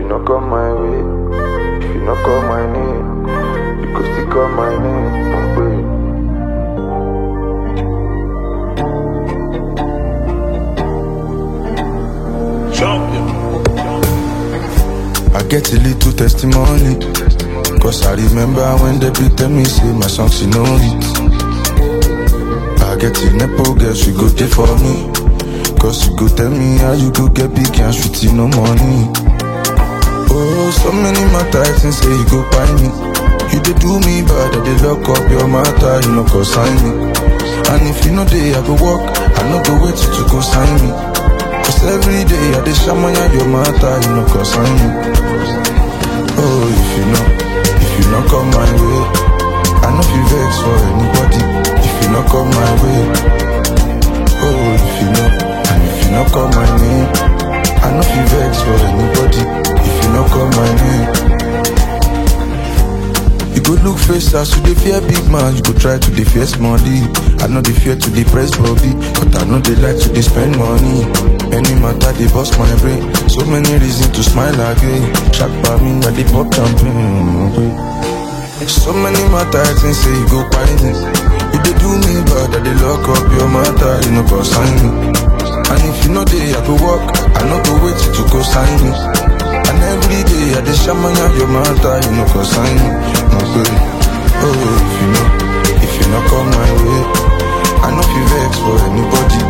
no come my way, if you no call my name, you go still call my name. Oh, babe. I get a little testimony. Cause I remember when they be tell me say my song she know it. I get a nepo girl, she go there for me. Cause she go tell me how you go get big and sweet no money. Oh, so many matter I think say you go buy me. You dey do me bad, I dey lock up your matter, you know go sign me. And if you know day I go walk, I no go wait till you go sign me. Cause every day I dey shamaya your matter, you know go sign me. Oh, if you know, if you not come my way, I know you vex for anybody. If you not come my way, oh, if you know, and if you not call my name, I know you vex for anybody. If you not call my name, you go look face as you dey fear big man, you go try to dey fear money. I know they fear to dey press body, but I know they like to dey spend money. Any matter they bust my brain, so many reasons to smile again. Shark by me, I dey pop champagne. So many matter I think say you go find me. You dey do me bad, I dey lock up your matter, you know go sign me. And if you know day I go walk, I no go wait till you go sign me. And every day I dey shamaya your matter, you know go sign me. No way. Oh, if you know, if you not come my way, I know you vex for anybody.